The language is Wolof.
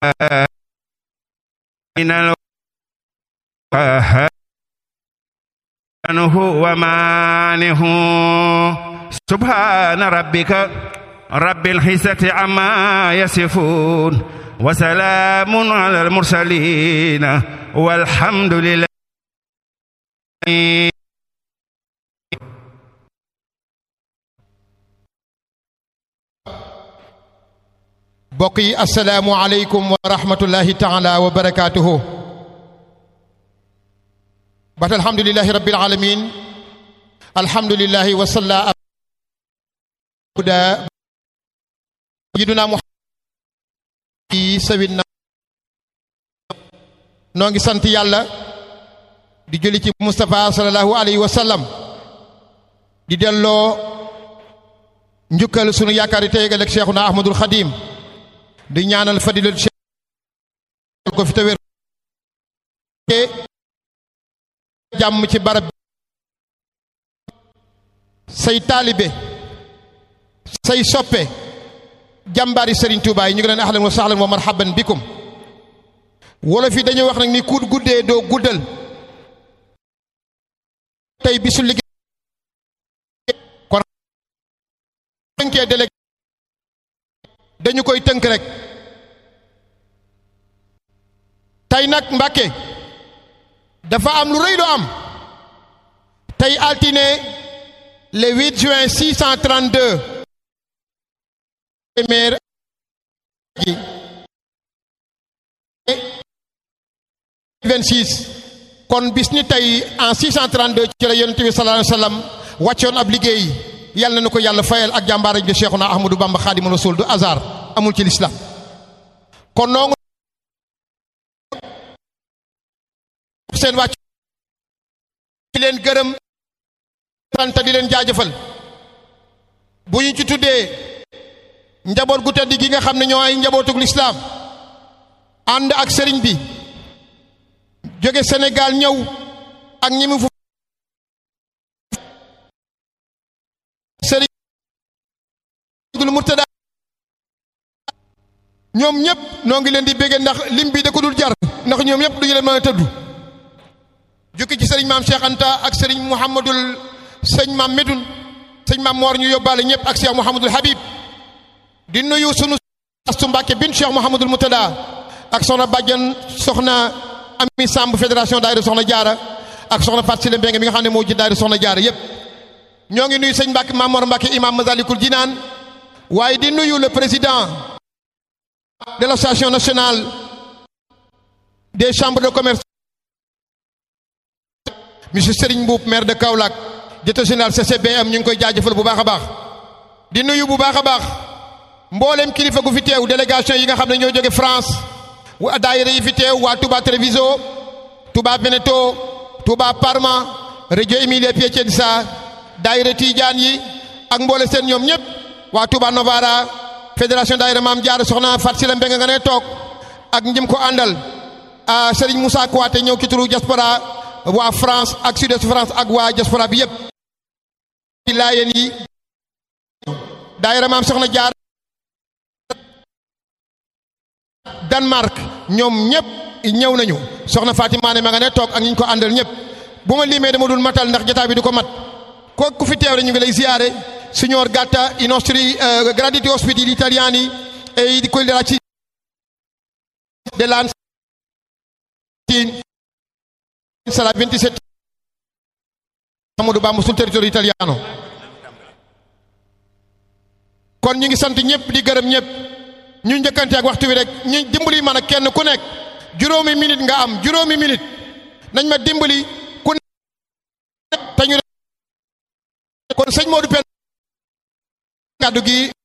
من الوهاب هو مانه سبحان ربك رب العزة عما يصفون وسلام على المرسلين والحمد لله mbokk yi asalaamu aleykum wa rahmatullahi taala wa barakaatuhu bat alhamdulilahi rabbil alamin alhamdulilahi wa salla abda yiduna muhammad yi sawit na noo ngi sant yàlla di jëli ci Moustapha sallallahu alayhi wa sallam di delloo njukkal sunu yaakaar yi tey ëllëg Cheikhuna Ahmadul Xadim di ñaanal fadilal Cheikh ko fi tawér jàmm ci barab say taalibe say soppe jàmbaari Serigne Touba yi ñu ngi leen ahlan wa sahlan wa marhaban bikum wolof yi dañuy wax nag ni ku guddee doo guddal tey bisu liggéey kon tënkee délégué dañu koy tënk rek tey nag Mbàkke dafa am lu rëy lu am tey altine le 8 juin 632 téeméer gi 26 kon bis ni tey en 632 ci la yonent bi sallallahu alayhi wa sallam wàccoon ab liggéey yàlla na ko yàlla fayal ak jàmbaara ji Cheikhuna Ahmadou Bamba Xaadimu Rasuul du hasard amul ci lislaam kon noonu seen wàcc di leen gërëm sant di leen jaajëfal bu ñu ci tuddee njaboot gu tedd gi nga xam ne ñoo ay njabootug lislaam ànd ak sëriñ bi jóge Sénégal ñëw ak ñi mu fu sëriñ dul murtada ñoom ñëpp noo ngi leen di béggee ndax lim bi da ko dul jar ndax ñoom ñëpp duñu leen mën a tëddu jukki ci sëriñ maam Cheikh Anta ak sëriñ Mouhamadul sëñ maam Medoun sëñ maam Moor ñu yóbbaale ñëpp ak Cheikh Mouhamadul Habib di nuyu sunu astu Mbàkke bin Cheikh Mouhamadul Murtada ak soxna bàjjan soxna Ami Samb fédération daayira soxna jaara ak soxna Fatou Sile Mbeng mi nga xam ne moo ji daayira soxna jaara yépp ñoo ngi nuyu sëñ Mbàkke Maam Mor Mbàkke imam Masalikul Jinaan waaye di nuyu le président de l'association nationale des chambres de commerce monsieur Serigne Mboup maire de Kaolack directeur général CCBM ñu ngi koy jaajëfal bu baax a baax di nuyu bu baax a baax mboolem kilifa gu fi teew délégation yi nga xam ne ñoo jóge France wa daayira yi fi teew waa Touba Treviso Touba Veneto Touba Parma Reggio Emilia Piacenza daayira Tidiane yi ak mboole seen ñoom ñëpp waa Touba Novara fédération daayira Maam Jaara soxna Fat Sila Mbeng nga ne toog ak njim ko àndal a Serigne Moussa Kouaté ñëw ci turu diaspora waa France ak sud-est France ak waa diaspora bi yëpp ci laayeen yi daayira Maam soxna Jaara Danemark ñoom ñëpp ñëw nañu soxna Fatima ne ma nga ne toog ak ñi ñu ko àndal ñëpp bu ma limee dama dul matal ndax jotaay bi du ko mat ko ku fi teew rek ñu ngi lay ziare signor Gatta i nostri uh, graditi ospiti gli italiani e di quelli della dell'ANS sarà 27 Amadou Bamba sul territorio italiano kon ñu ngi sant ñëpp di gërëm ñëpp ñu njëkkante ak waxtu wi rek ñu dimbali man ak kenn ku nekk juróomi minute nga am juróomi minute nañ ma dimbali ku nekk te ñu kon sëñ Modou Pène kàddu gi